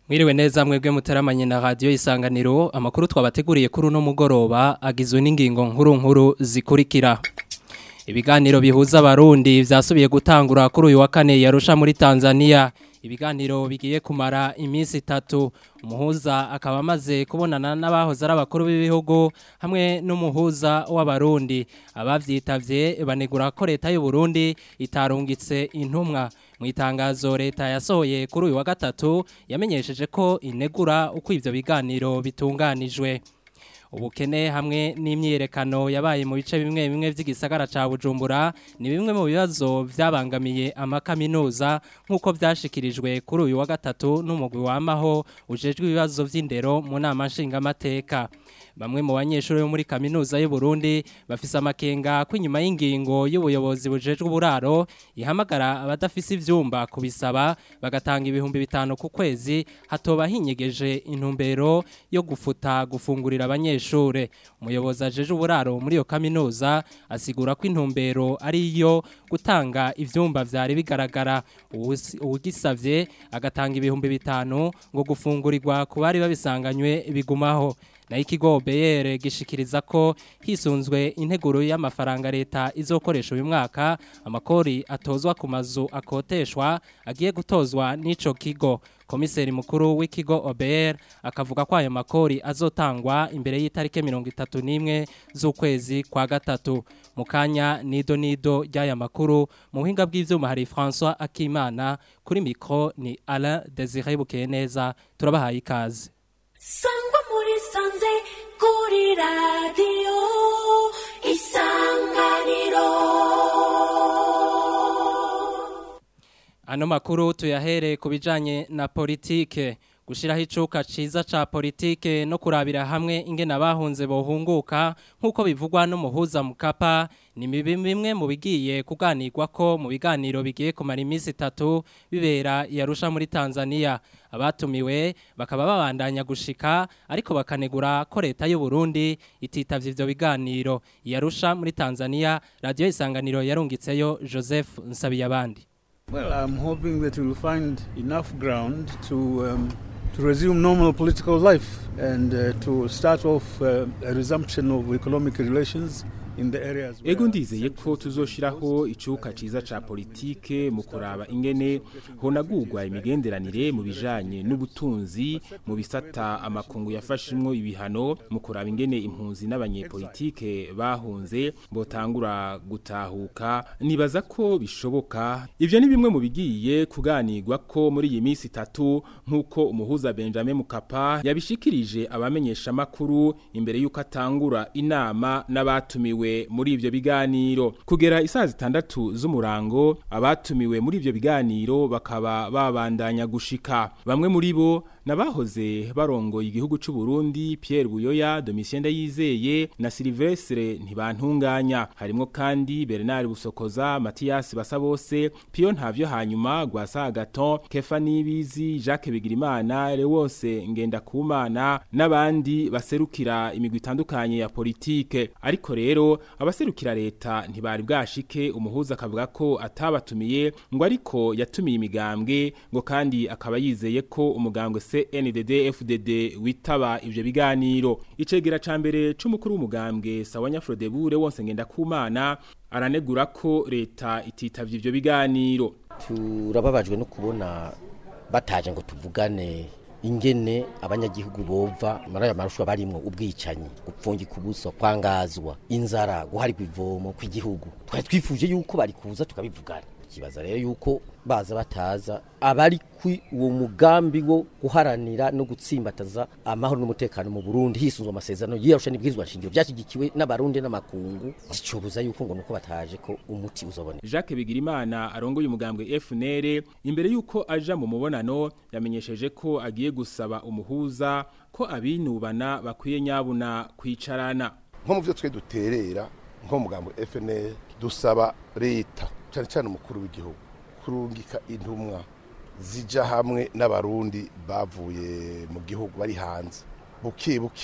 Mwiriwe neza mwebwe muteramanye na radio isanganiro amakuru twabateguriye kuri uno mugoroba agizwe n'ingingo nkuru nkuru zikurikira Ibiganiro bihuza abarundi vyasubiye gutangura kuri uyu wa kane yarusha muri Tanzania ibiganiro bigiye kumara iminsi itatu umuhuza akaba amaze kubonana n'abahoze ari abakuru b'ibihugu hamwe n'umuhuza w'abarundi abavyitavye banegura ko leta y'u Burundi itarungitse intumwa mu itangazo leta yasohoye kuri uyu wa gatatu yamenyesheje ko inegura uko ivyo biganiro bitunganijwe ubukene hamwe n'imyiyerekano yabaye mu bice bimwe bimwe by'igisagara ca Bujumbura ni bimwe mu bibazo byabangamiye amakaminuza nk'uko byashikirijwe kuri uyu wa gatatu n'umugwi wamaho ujejwe ibibazo vy'indero mu nama nshingamateka bamwe mu banyeshuri bo muri kaminuza y'u Burundi bafise amakenga ko inyuma y'ingingo y'ubuyobozi bujejwe uburaro ihamagara abadafise ivyumba kubisaba bagatanga ibihumbi bitanu ku kwezi hatoba hinyegeje intumbero yo gufuta gufungurira abanyeshure umuyobozi ajeje uburaro muri iyo kaminuza asigura ko intumbero ari iyo gutanga ivyumba vyari bigaragara uwugisavye agatanga ibihumbi bitanu ngo gufungurirwa ku bari babisanganywe bigumaho naho ikigo BR gishikiriza ko hisunzwe integuro y'amafaranga leta izokoresha uyu mwaka amakori atozwa ku mazu akoteshwa agiye gutozwa n'ico kigo komiseri mukuru w'ikigo OBR akavuga ko ayo makori azotangwa imbere y'itarike 31 z'ukwezi kwa gatatu mukanya nido nido ry'aya makuru mu buhinga bw'ivyuma hari François Akimana kuri micro ni Alain Désiré Bukeneza turabahaye ikaze sangwa muri sanze kuri radiyo isanganiro ano makuru tuyahere ku bijanye na politike gushiraho icuka ciza ca politike no kurabira hamwe ingene abahunze bohunguka nk'uko bivugwa n'umuhuza mukapa ni bimwe mu bigiye kuganirwa ko mu biganiro bigiye kumara iminsi itatu bibera yarusha muri Tanzania abatumiwe bakaba babandanya gushika ariko bakanegura ko leta y'u Burundi ititavye ivyo biganiro yarusha muri Tanzania radio isanganiro yarungitseyo Joseph Nsabiyabandi Well, I'm hoping that we'll find enough ground to um, to resume normal political life and uh, to start off uh, a resumption of economic relations in the areas Ego ndizeye ko tuzoshiraho icuka ciza ca politike mu kuraba ingene honagurwa imigenderanire mu bijanye n'ubutunzi mu bisata amakungu yafashimwo ibihano mu kuraba ingene impunzi n'abanyepolitike bahunze botangura gutahuka nibaza ko bishoboka ivyo ni bimwe mu bigiye kuganirwa ko muri iyi minsi itatu nk'uko umuhuza Benjamin Mukapa yabishikirije abamenyesha makuru imbere y'uko atangura inama n'abatumiwe muri ivyo biganiro kugera isaha zitandatu z'umurango abatumiwe muri ivyo biganiro bakaba babandanya gushika bamwe muri bo nabahoze barongoye igihugu c'u Burundi Pierre Buyoya Domitien Ndayizeye na Silvestre ntibantunganya harimo kandi Bernard Busokoza Mathias Basabose Pio Ntavyo hanyuma Gwasa Gaton Kefa Nibizi Jacques Bigirimana Lewose Ngenda Kumana n'abandi baserukira imigwi itandukanye ya politike ariko rero abaserukira leta ntibari bwashike umuhuza akavuga ko atabatumiye ngo ariko yatumiye imigambwe ngo kandi akaba yizeye ko umugambwe CNDD FDD witaba ivyo biganiro icegera ca mbere c'umukuru w'umugambwe Sawanya Frodebure wonse ngenda kumana aranegura ko leta ititavye ivyo biganiro turababajwe no kubona bataje ngo tuvugane ingene abanyagihugu bova muri aya marushwa barimwo ubwicanyi gupfungika ubuso kwangazwa inzara guharigwa ivomo kw'igihugu twari twifuje yuko bari kuza tukabivugana ikibaza rero yuko baza bataza abari kwi uwo mugambi wo guharanira no gutsimbataza amahoro n'umutekano mu Burundi hisunzwe amasezerano yiyarusha n'ibwirizwa nshingiro byashigikiwe n'abarundi n'amakungu zicobuza yuko ngo nuko bataje ko umuti uzoboneka Jacques Bigirimana arongoye umugambwe FNL imbere yuko aja mu mubonano yamenyesheje ko agiye gusaba umuhuza ko abinubana bakwiye nyabuna kwicarana nko mu byo twe duterera nko mu mugambo FNL dusaba leta cyane cyane umukuru w'igihugu kurungika intumwa zija hamwe n'abarundi bavuye mu gihugu bari hanze buke buke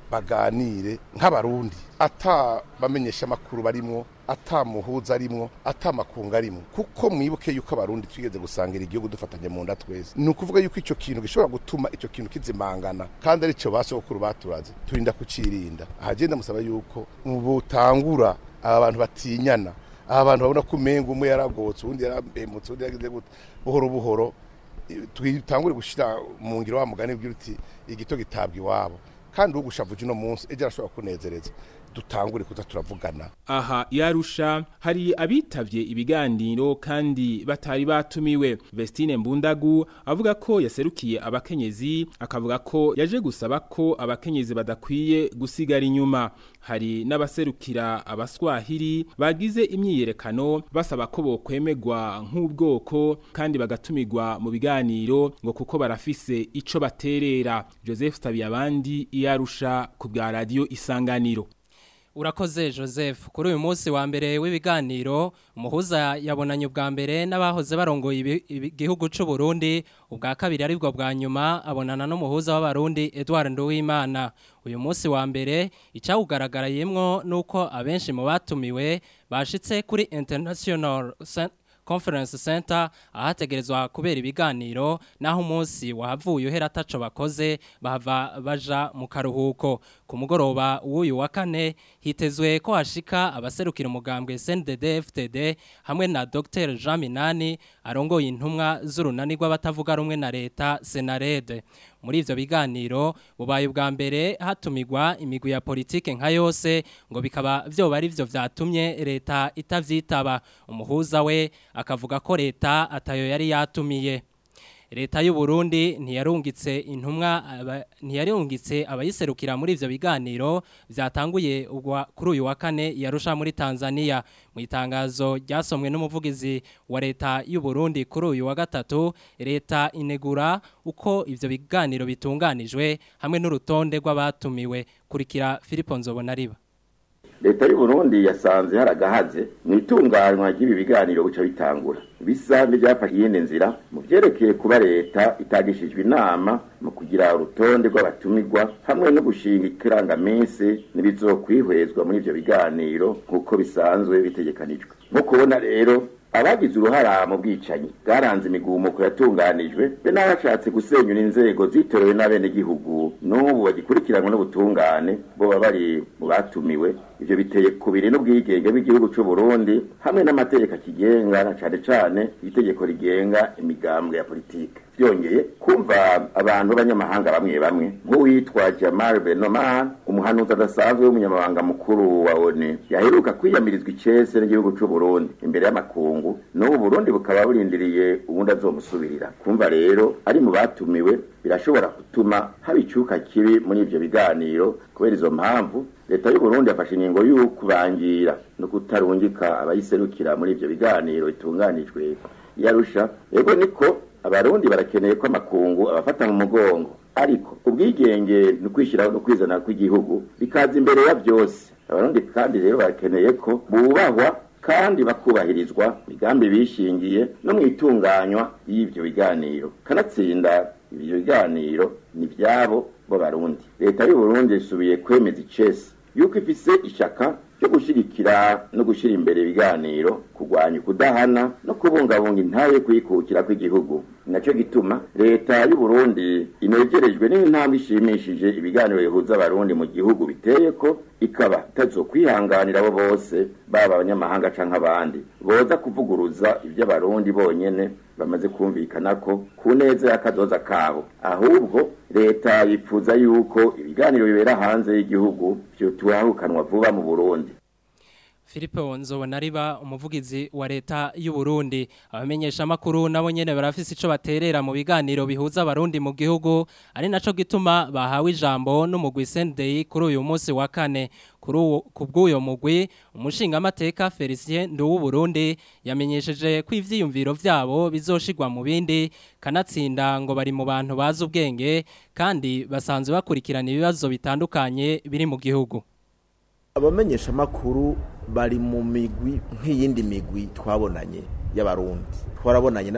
baganire nk'abarundi ata bamenyesha amakuru barimwo ata muhuza arimwo ata makunga arimwo kuko mwibuke yuko abarundi twigeze gusangira igihugu dufatanye mu nda twese ni ukuvuga yuko icyo kintu gishobora gutuma icyo kintu kizimangana kandi ari cyo basokuru baturaze turinda kucirinda ahagenda musaba yuko butangura aba bantu batinyana aba bantu babona ko umenga umwe yaragotse uwundi yarambemutse uwundi yagize gute buhoro buhoro twitangure gushyira mu ngiro wa mugani bwira uti igito gitabwa iwabo kandi ugushavuje uno munsi ejo arashobora kunezereza dutangure kuza turavugana aha yarusha hari abitavye ibiganiro kandi batari batumiwe Vestine Mbundagu avuga ko yaserukiye abakenyezi akavuga ko yaje gusaba ko abakenyezi badakwiye gusigara inyuma hari n'abaserukira abaswahili bagize imyiyerekano basaba ko bokwemegwa nk'ubwoko kandi bagatumirwa mu biganiro ngo kuko barafise ico baterera Joseph Tabiyabandi iyarusha ku bwa radio isanganiro Urakoze Joseph kuri uyu munsi wa mbere w'ibiganiro umuhuza yabonanye ubwa mbere n'abahoze barongoye igihugu cy'u Burundi ubwa kabiri aribwo bwa nyuma abonana n'umuhuza w'abarundi Edouard Nduwimana uyu munsi wa mbere icyawugaragarayemwo nuko abenshi mu batumiwe bashitse kuri International Conference Center ahategerezwa kubera ibiganiro naho umunsi wahavuye uhera ataco bakoze bahava baja mu karuhuko ku mugoroba w'uyu wa kane hitezwe ko hashika abaserukira umugambwe CNDD FTD hamwe na Dr Jean Minani arongoye intumwa z'urunani rw'abatavuga rumwe na leta Senarede muri ivyo biganiro bubaye ubwa mbere hatumigwa imigwi ya politike nka yose ngo bikaba vyoba ari vyo vyatumye leta itavyitaba umuhuza we akavuga ko leta atayo yari yatumiye leta y'u Burundi ntiyarungitse intumwa ntiyarungitse abayiserukira muri ivyo biganiro byatanguye kuri uyu wa kane yarusha muri Tanzania mu itangazo ryasomwe n'umuvugizi wa leta y'u Burundi kuri uyu wa gatatu leta inegura uko ivyo biganiro bitunganijwe hamwe n'urutonde rw'abatumiwe kurikira Philippe Nzobonariba leta y'u Burundi yasanze haragahaze mu itunganywa ry'ibi biganiro buca bitangura bisa n'ibyafashe iyindi nzira mu byerekeye kuba leta itagishijwe inama mu kugira urutonde rw'abatumirwa hamwe no gushinga ikirangaminsi n'ibizokwihwezwa muri ivyo biganiro nk'uko bisanzwe bitegekanijwe nko kubona rero abagize uruhara mu bwicanyi bwaranze imigumuko yatunganijwe be n'abashatse gusenyura inzego zitorewe n'abenegihugu n'ubu bagikurikiranwa n'ubutungane bo baba bari mu batumiwe ivyo biteye kubiri n'ubwigenge bw'igihugu c'u Burundi hamwe n'amategeko akigenga na cane cane itegeko rigenga imigambwe ya politike byongeye kumva abantu b'abanyamahanga bamwe bamwe nk'uwitwa Jamal Benoman umuhanuzi adasanzwe w'umunyamabanga mukuru wa ONU yaheruka kwiyamirizwa icese n'igihugu c'u Burundi imbere y'amakungu n'ubu Burundi bukaba burindiriye ubundi azomusubirira kumva rero ari mu batumiwe birashobora gutuma haba icuka kibi muri ivyo biganiro kubera izo mpamvu leta y'u Burundi yafashe ingingo y'ukubangira no kutarungika abayiserukira muri ivyo biganiro bitunganijwe yarusha yego niko abarundi barakeneye ko amakungu abafata mu mugongo ariko ubwigenge ni ukwishyiraho no kwizana kw'igihugu bikaza imbere ya byose abarundi kandi rero barakeneye ko bubahwa kandi bakubahirizwa imigambi bishingiye no mu itunganywa y'ivyo biganiro kanatsinda ibyo biganiro ni byabo bo barundi leta y'u Burundi isubiye kwemeza icese yuko ifise ishaka ryo gushigikira no gushira imbere ibiganiro kurwanya ukudahana no kubungabunga intaye kwikukira kw'igihugu naco gituma leta y'u Burundi inegerejwe n'intambwe ishimishije ibiganiro bihuza abarundi mu gihugu biteye ko ikaba itazokwihanganira abo bose baba abanyamahanga canke abandi boza kuvuguruza ivyo abarundi bonyene bamaze kumvikana ko ku neza y'akazoza kabo ahubwo leta yipfuza yuko ibiganiro bibera hanze y'igihugu vyotuhahukanwa vuba mu Burundi Philippe Nzobonariba umuvugizi wa leta y'u Burundi abamenyesha makuru nabo nyene barafise ico baterera mu biganiro bihuza abarundi mu gihugu ari naco gituma bahawe ijambo n'umugwi Sunday kuri uyu munsi wa kane kuri kubw'uyo mugwi umushinga amateka Felicien Nduwu Burundi yamenyesheje ko ivyiyumviro vyabo bizoshigwa mu bindi kanatsinda ngo bari mu bantu bazi ubwenge kandi basanzwe bakurikirana ibibazo bitandukanye biri mu gihugu abamenyesha makuru bari mu migwi nk'iyindi migwi twabonanye y'abarundi twarabonanye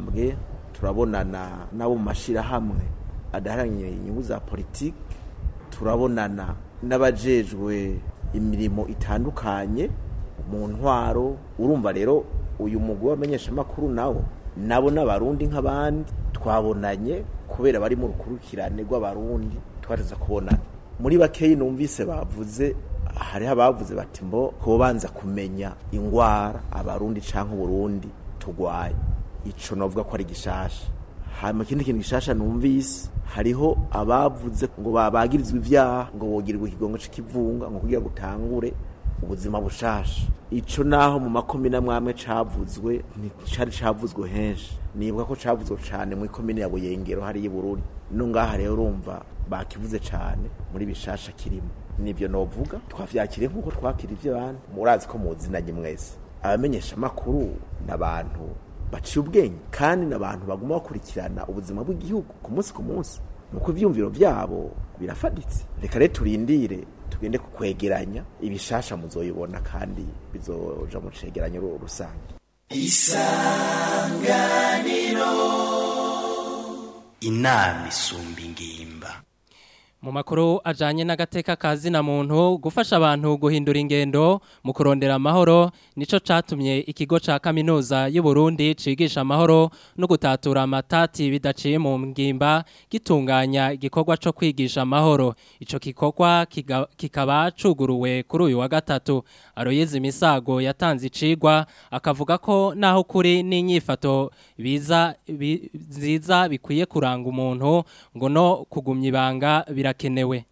n'abanyamigambwe turabonana nabo mu mashirahamwe adaharanira inyungu za politiki turabonana n'abajejwe imirimo itandukanye mu ntwaro urumva rero uyu mugwi w'abamenyeshamakuru nawo nabo n'abarundi nk'abandi twabonanye kubera bari mu rukurikirane rw'abarundi twareza kubonana muri bakeyi numvise bavuze hariho abavuze bati mbo kubanza kumenya ingwara abarundi canke uburundi tugwaye ico novuga ko ari gishasha hanyuma ikindi kintu gishasha numvise hariho abavuze ngo babagirizwa ivyaha ngo bogirirwa ikigongo c'ikivunga ngo kugira gutangure ubuzima bushasha ico naho mu makomine amwamwe cavuzwe nticari cavuzwe henshi nibuka ko cavuzwe cane mu ikomine ya buyengero hariya ibururi no ngaha rero urumva bakivuze cane muri bishasha kirimo nivyo novuga twavyakiriye nk'uko twakira ivy'abandi murazi ko muzinanye mwese abamenyesha amakuru n'abantu baciye ubwenge kandi n'abantu baguma bakurikirana ubuzima bw'igihugu ku munsi ku munsi nuko ivyumviro vyabo birafaditse reka rero turindire tugende kukwegeranya ibishasha muzoyibona kandi bizoja mu cegeranyo ru- rusange inama isumba ingimba Mu makuru ajanye n'agateka kazi na muntu gufasha abantu guhindura ingendo mu kurondera amahoro nico catumye ikigo ca kaminuza y'u Burundi cigisha amahoro no gutatura amatati bidaciye mu ngimba gitunganya igikorwa co kwigisha amahoro ico gikorwa kiga- kikaba cuguruwe kuri uyu wa gatatu Aroyizi Misago yatanze icigwa akavuga ko naho kuri n'inyifato biza bi- nziza bikwiye kuranga umuntu ngo no kugumya ibanga birakenewe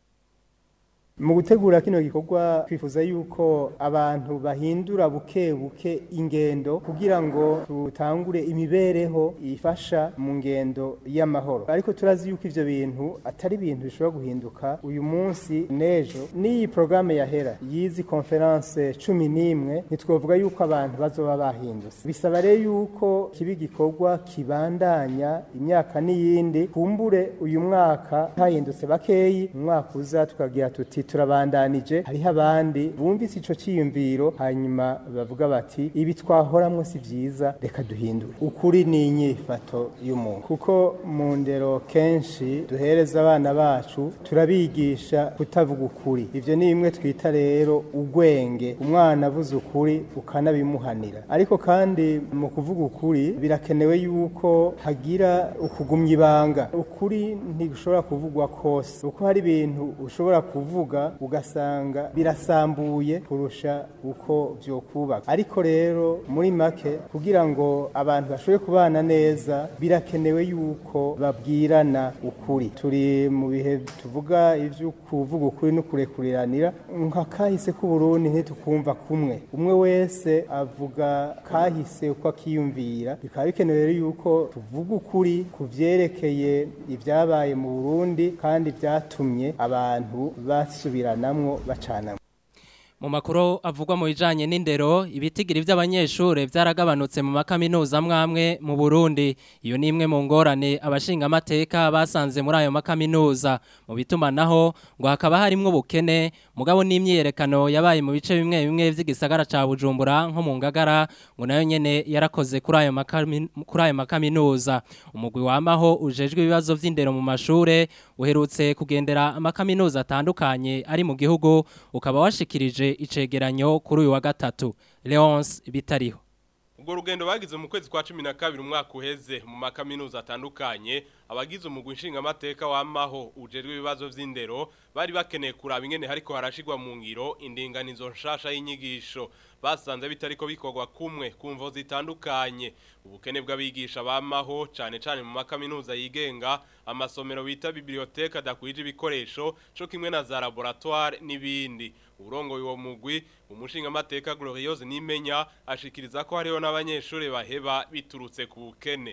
mu gutegura kino gikorwa twifuza yuko abantu bahindura buke buke ingendo kugira ngo tutangure imibereho ifasha mu ngendo y'amahoro ariko turazi yuko ivyo bintu atari ibintu bishobora guhinduka uyu munsi n'ejo n'iyi porogaramu yahera yizi konferanse cumi n'imwe ntitwovuga yuko abantu bazoba bahindutse bisaba rero yuko kiba igikorwa kibandanya imyaka n'iyindi kumbure uyu mwaka hahindutse bakeyi mu mwaka uza tukagira tuti turabandanije hariho abandi bumvise ico ciyumviro hanyuma bavuga bati ibi twahoramwo si vyiza reka duhindure ukuri ni inyifato y'umuntu kuko mu ndero kenshi duhereza abana bacu turabigisha kutavuga ukuri ivyo ni bimwe twita rero ugwenge umwana avuze ukuri ukanabimuhanira ariko kandi mu kuvuga ukuri birakenewe yuko hagira ukugumya ibanga ukuri ntigushobora kuvugwa kose uko hari ibintu ushobora kuvuga ugasanga birasambuye kurusha uko vyokubaka ariko rero muri make kugira ngo abantu bashobore kubana neza birakenewe yuko babwirana ukuri turi mu bihe tuvuga ivyo kuvuga ukuri no kurekuriranira nka kahise k'uburundi ntitukumva kumwe umwe wese avuga kahise uko akiyumvira bikaba bikenewe rero yuko tuvuga ukuri ku vyerekeye ibyabaye mu burundi kandi vyatumye abantu basubiranamwo bacanamwo Mu makuru avugwa mu bijanye n'indero ibitigiri by'abanyeshure byaragabanutse mu makaminuza mwamwe mu Burundi iyo ni imwe mu ngorane abashinga amateka basanze muri ayo makaminuza mu bituma naho ngo hakaba harimwo bukene mugabo n'imyiyerekano yabaye mu bice bimwe bimwe vy'igisagara ca Bujumbura nko mu Ngagara ngo nayo nyene yarakoze kuri ayo makami- kuri ayo makaminuza umugwi wamaho ujejwe ibibazo vy'indero mu mashure uherutse kugendera amakaminuza atandukanye ari mu gihugu ukaba washikirije icegeranyo kuri uyu wa gatatu Leonce bitariho ubwo rugendo bagize mu kwezi kwa cumi na kabiri umwaka uheze mu makaminuza atandukanye abagize umugwi nshingamateka wamaho ujejwe ibibazo vy'indero bari bakeneye kuraba ingene hariko harashigwa mu ngiro indinganizo nshasha y'inyigisho basanze bitariko bikorwa kumwe ku mvo zitandukanye ubukene bw'abigisha bamaho cane cane mu makaminuza yigenga amasomero bita biblioteka adakwije ibikoresho co kimwe na za laboratoire n'ibindi urongoye uwo mugwi umushingamateka Gloriose Nimenya ashikiriza ko hariho n'abanyeshuri baheba biturutse ku bukene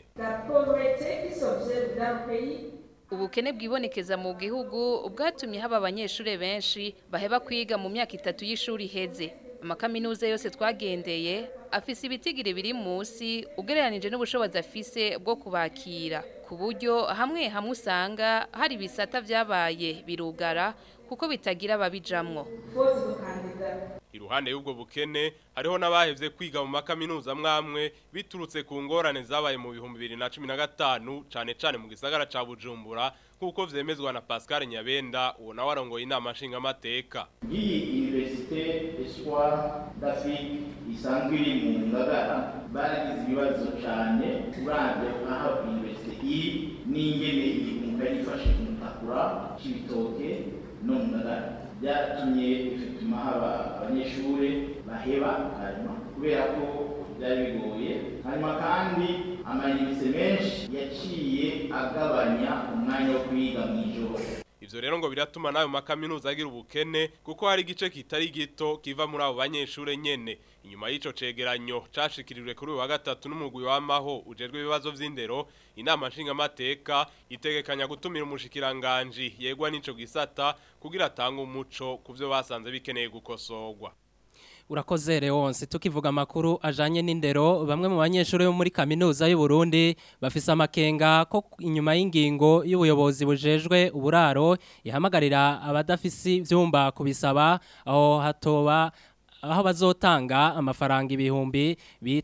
Ubukene bwibonekeza mu gihugu bwatumye haba abanyeshure benshi baheba kwiga mu myaka itatu y'ishuri heze. Amakaminuza yose twagendeye afise ibitigiri biri musi ugereranije n'ubushobozi afise bwo kubakira. Ku buryo hamwe hamwe usanga hari ibisata vyabaye birugara kuko bitagira ababijamwo. iruhande y'ubwo bukene hariho n'abahevye kwiga mu makaminuza mwamwe biturutse ku ngorane zabaye mu bihumbi bibiri na cumi na gatanu cane cane mu gisagara ca bujumbura nk'uko vyemezwa na pascal nyabenda uwo nawe arongoye inama nshingamateka iyi universite espoir d'afrique isanzwe iri mu ngagara baragize ibibazo cane uravye aho universite iri n'ingene igihugu yari ifashe kumutakura c'ibitoke no mu ngagara byatumye bituma haba abanyeshuri baheba hanyuma kubera ko byari bigoye hanyuma kandi amayinite menshi yaciye agabanya umwanya wo kwiga mu ijoro Ivyo rero ngo biratuma nayo makaminuza agira ubukene kuko hari igice kitari gito kiva muri abo banyeshure nyene inyuma y'ico cegeranyo cashikirijwe kuri uyu wa gatatu n'umugwi w'amaho ujejwe ibibazo vy'indero inama nshingamateka itegekanya gutumira umushikiranganji yegwa n'ico gisata kugira atange umuco ku vyo basanze bikeneye gukosorwa urakoze Leonce tukivuga amakuru ajanye n'indero bamwe mu banyeshuri bo muri kaminuza y'u Burundi bafise amakenga ko inyuma y'ingingo y'ubuyobozi bujejwe uburaro ihamagarira abadafise ivyumba kubisaba aho hatoba aho bazotanga amafaranga ibihumbi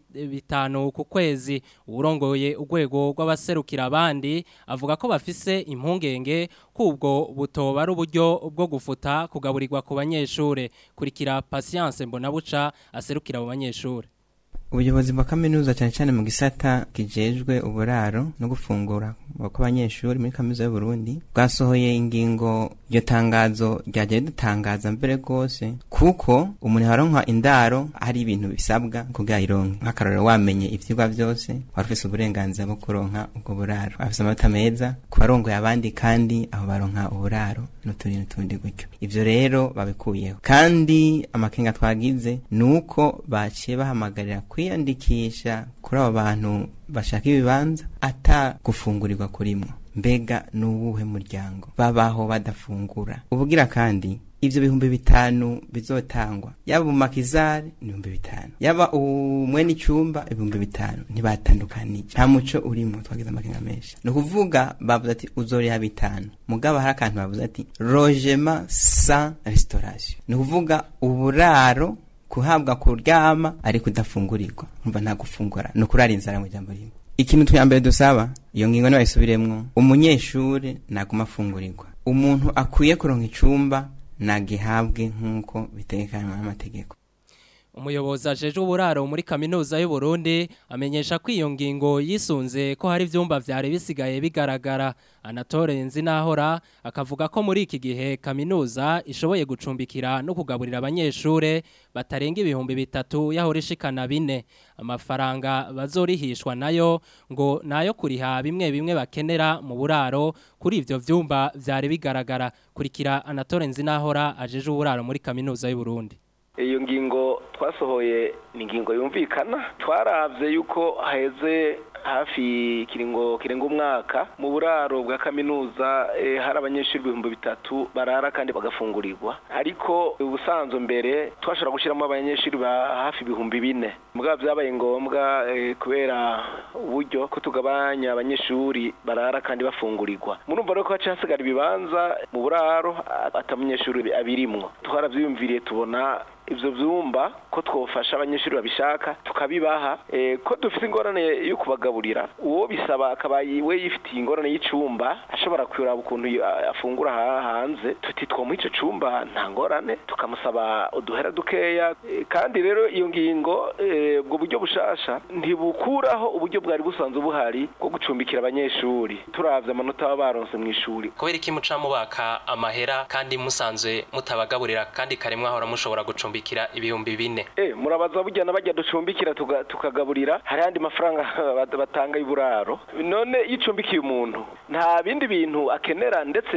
bitanu ku kwezi urongoye urwego rw'abaserukira abandi avuga ko bafise impungenge kubwo butoba ari uburyo bwo gufuta kugaburirwa ku banyeshure kurikira patience mbonabuca aserukira abo banyeshure ubuyobozi bwa kaminuza cyane cyane mu gisata kijejwe uburaro no gufungura kw'abanyeshuri muri kaminuza y'u Burundi bwasohoye ingingo iryo tangazo ryagiye dutangaza mbere rwose kuko umuntu aronka indaro hari ibintu bisabwa kugira ironke nk'akarorero wamenye ivyigwa byose wari ufise uburenganzira bwo kuronka ubwo buraro afise amanota meza ku barongoye abandi kandi aho baronka uburaro n'utundi n'utundi gutyo ivyo rero babikuyeho kandi amakenga twagize ni uko baciye bahamagarira kwiyandikisha kuri abo bantu bashaka ibibanza ata gufungurirwa kurimwo mbega n'uwuhe muryango babaho badafungura ubugira kandi ivyo bihumbi bitanu bizotangwa yaba umakizari ni ibihumbi bitanu yaba umwe n'icumba ibihumbi bitanu ntibatandukanije nta muco urimo twagize amakenga menshi ni ukuvuga bavuze ati uzoriha bitanu mugabo hari akantu bavuze ati logement sans restauration ni ukuvuga uburaro kuhabwa kuryama ariko udafungurirwa umva nta gufungura ni ukurara inzara mu jambo rimwe ikintu twa mbere dusaba iyo ngingo nibayisubiremwo umunyeshuri naguma afungurirwa umuntu akwiye kuronka icumba nagihabwe nk'uko bitegekanywa n'amategeko umuyobozi ajeje uburaro muri kaminuza y'u Burundi amenyesha ko iyo ngingo yisunze ko hari ivyumba vyari bisigaye bigaragara Anatole Nzinahora akavuga ko muri iki gihe kaminuza ishoboye gucumbikira no kugaburira abanyeshure batarenga ibihumbi bitatu yahora ishikana bine amafaranga bazorihishwa nayo ngo nayo kuriha bimwe bimwe bakenera mu buraro kuri ivyo vyumba vyari bigaragara kurikira Anatole Nzinahora ajeje uburaro muri kaminuza y'u Burundi iyo ngingo twasohoye ni ingingo yumvikana twarabye yuko haheze hafi kiringo kirenga umwaka mu buraro bwa kaminuza hari abanyeshuri ibihumbi bitatu barara kandi bagafungurirwa ariko ubusanzwe mbere twashobora gushyiramo abanyeshuri ba hafi ibihumbi bine mbwa byabaye ngombwa kubera uburyo ko tugabanya abanyeshuri barara kandi bafungurirwa murumva rero ko haca hasigara ibibanza mu buraro atamunyeshuri abirimwo twarabyiyumviriye tubona ivyo vyumba ko twofasha abanyeshuri babishaka tukabibaha e, ko dufite ingorane yo kubagaburira uwo bisaba akaba we yifitiye ingorane y'icumba ashobora kuraba ukuntu afungura hanze tuti twomuha ico cumba nta ngorane tukamusaba uduhera dukeya e, kandi rero iyo ngingo ubwo e, buryo bushasha ntibukuraho uburyo bwari busanzwe buhari bwo gucumbikira abanyeshuri turavye amanota baba baronse mu ishuri kubera iki muca mubaka amahera kandi musanzwe mutabagaburira kandi kare mwahora mushobora gucumbika gucumbikira ibihumbi bine eh murabaza burya nabajya ducumbikira tukagaburira hari andi mafaranga batanga y'uburaro none yicumbikiye umuntu nta bindi bintu akenera ndetse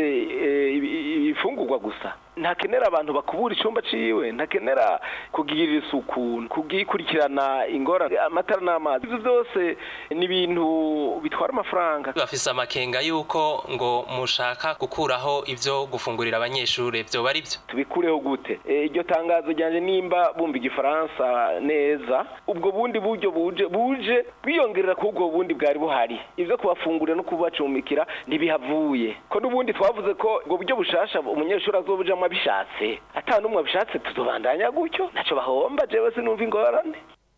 ibifungurwa gusa ntakenera abantu bakubura icyumba ciwe ntakenera kugirira isuku kugikurikirana ingorane amatara n'amazi ibyo byose ni ibintu bitwara amafaranga bafise amakenga yuko ngo mushaka gukuraho ivyo gufungurira abanyeshuri byo bari byo tubikureho gute iryo tangazo ryanje nimba bumva igifaransa neza ubwo bundi buryo buje buje bwiyongerera ku ubwo bundi bwari buhari ivyo kubafungurira no kubacumbikira ntibihavuye ko n'ubundi twavuze ko ubwo buryo bushasha umunyeshuri azobujamwo abishatse ata n'umwe abishatse tuzobandanya gutyo ntacyo bahomba jewe sinumva ingorane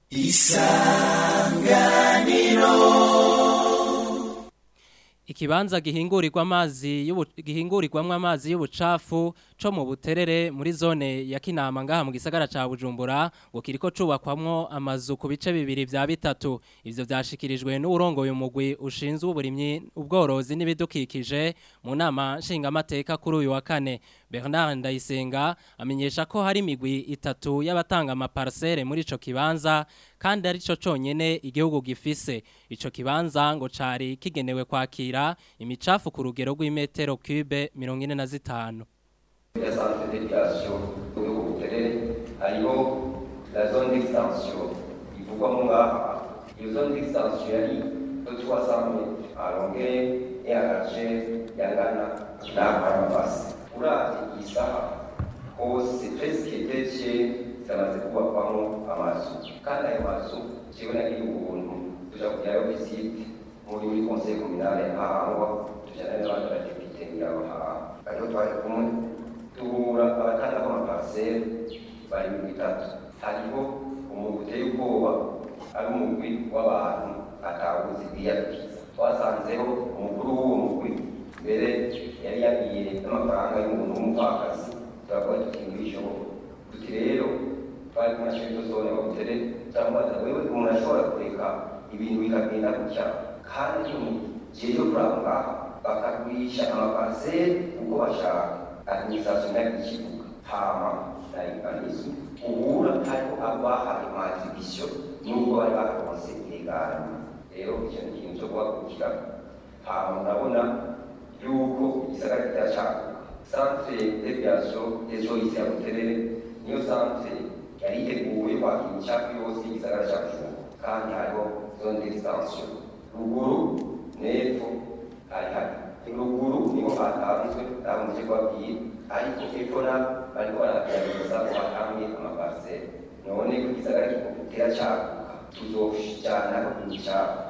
Ikibanza gihingurirwa amazi y'ubu gihingurirwamwe amazi y'ubucafu co mu buterere muri zone ya Kinama ngaha mu gisagara ca Bujumbura ngo kiriko cubakwamwo amazu ku bice bibiri vya bitatu ivyo vyashikirijwe n'urongoye umugwi ushinzwe uburimyi ubworozi n'ibidukikije mu nama nshingamateka kuri uyu wa kane Bernard Ndayisenga amenyesha ko hari imigwi itatu y'abatanga amaparcelle muri ico kibanza kandi ari cyo conyene igihugu gifise ico kibanza ngo cari kigenewe kwakira imicafu ku rugero rw'imetero cube 45 ya centre d'éducation yo ku buterere hariho la zone d'extension ivugwamo ngaha iyo zone d'extension yari de 300 mètres à longueur et à largeur yangana n'akarabasi uravye iyi saha hose presque detier zamaze kubakwamo amazu kandi ayo mazu jewe nagiye ubuntu tuja kugirayo visite muri muri conseil communal hahangwa tujana n'abandi badepite ngiraho haha ariho twari kumwe duhura abatanga amaparcelle bari mu bitatu hariho umugwi uteye ubwoba ari umugwi w'abantu atawuzi biyadukiza twasanzeho umukuru w'uwo mugwi mbere yari yagiye n'amafaranga y'umuntu w'umupfakazi turavuga tuti ntibishoboka tuti rero twari kumwe na shirito zone bagutere cyangwa wewe umuntu ashobora kureka ibintu bikagenda gutya kandi mu gihe cyo kuranga bakagurisha amaparcelle uko bashaka administration y'ikibuga hama na urbanisme ubura hariho abahaye amaexhibition nubwo bari baronse ilegale rero icyo ni ikintu cyo guhagurukira hama urabona yuko igisagara kiracaguka centre d'aviation des eaux ici à buterere niyo centre yari iteguye kwakira imicafu yose y'igisagara cya bujumbura kandi hariho zone d'extension ruguru n'epfo hari hari ruguru niho hatanzwe ntabwo kubabwira ariko epfo na bariko baragerageza ngo batange amaparcelle none ko igisagara kiracaguka tuzojanaho imicafu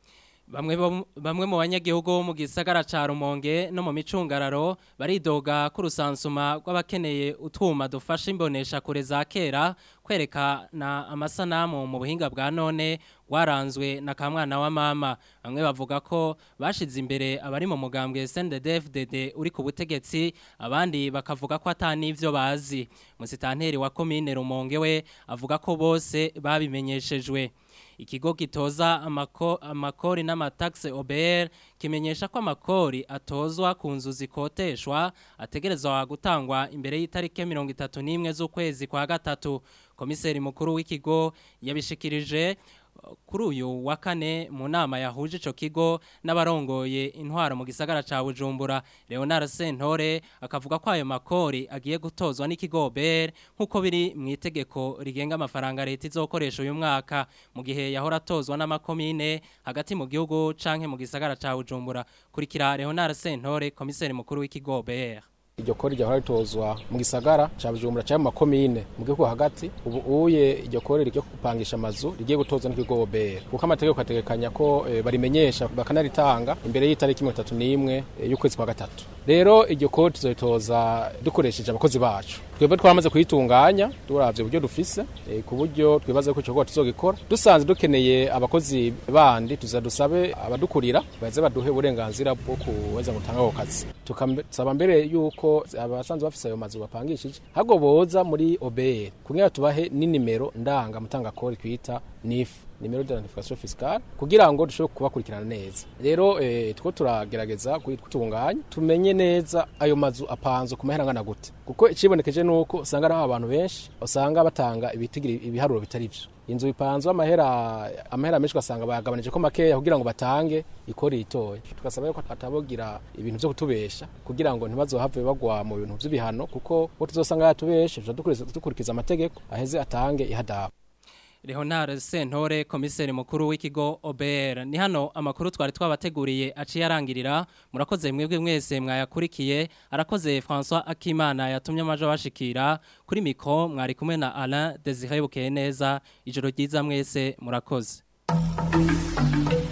Bamwe bo- bamwe mu banyagihugu bo mu gisagara ca Rumonge no mu micungararo baridoga ku rusansuma rw'abakeneye utwuma dufasha imbonesha kure za kera kwerekana amasanamu mu buhinga bwa none waranzwe na kamwana wa mama bamwe bavuga ko bashize imbere abari mu mugambwe SNDD-FDD uri ku butegetsi abandi bakavuga ko atanivyo bazi musitanteri wa commune Rumonge we avuga ko bose babimenyeshejwe Ikigo gitoza amako, amakori n'amataxe OBR kimenyesha ko amakori atozwa ku nzu zikoteshwa ategerezwa gutangwa imbere y'itarike 31 z'ukwezi kwa gatatu komiseri mukuru w'ikigo yabishikirije uh, kuri uyu wa kane mu nama yahuje ico kigo n'abarongoye intwaro mu gisagara ca Bujumbura Leonard Sentore akavuga ko ayo makori agiye gutozwa n'ikigo BR nkuko biri mu itegeko rigenga amafaranga leta izokoresha uyu mwaka mu gihe yahora atozwa n'amakomine hagati mu gihugu canke mu gisagara ca Bujumbura kurikira Leonard Sentore komiseri mukuru w'ikigo BR iryo kori ryahora ritozwa mu gisagara ca Bujumbura cyangwa mu makomine mu gihugu hagati ubu uye iryo kori ryo kupangisha amazu rigiye gutozwa n'ikigo OBR kuko amategeko ategekanya ko e, barimenyesha bakanaritanga imbere y'itariki 31 e, y'ukwezi kwa gatatu rero iryo kori tuzoritoza dukoresheje abakozi bacu twebwe twamaze kuyitunganya turavye uburyo dufise e, ku buryo twibaza ko ico gikorwa tuzogikora dusanze dukeneye abakozi bandi tuzadusabe abadukurira baze baduhe uburenganzira bwo kuweza gutanga ako kazi tukasaba mbere yuko abasanzwe bafise ayo mazu bapangishije hago boza muri OBR kugira tubahe n'inimero ndanga mutanga kori twita NIF nimero d'identification fiscale kugira ngo dushobore kubakurikirana neza rero eh, two turagerageza kutunganya tumenye neza ayo mazu apanzwe ku mahera angana gute kuko ikibonekeje nuko usanga ari abantu benshi usanga batanga ibitigira ibiharuro bitari byo inzu bipanzwe amahera amahera menshi ugasanga bayagabanije ko makeya kugira ngo batange ikori itoye tugasaba yuko atabogira ibintu byo kutubesha kugira ngo ntibazohave bagwa mu bintu by'ibihano kuko bo tuzosanga yatubeshe dukurikiza amategeko aheze atange ihadabu Leonard Sentore komiseri mukuru w'ikigo OBR ni hano amakuru twari twabateguriye aciye arangirira murakoze mwebwe mwese mwayakurikiye arakoze François Akimana yatumye amaje bashikira kuri mikro mwari kumwe na Alain Desire Bukeye neza ijoro ryiza mwese murakoze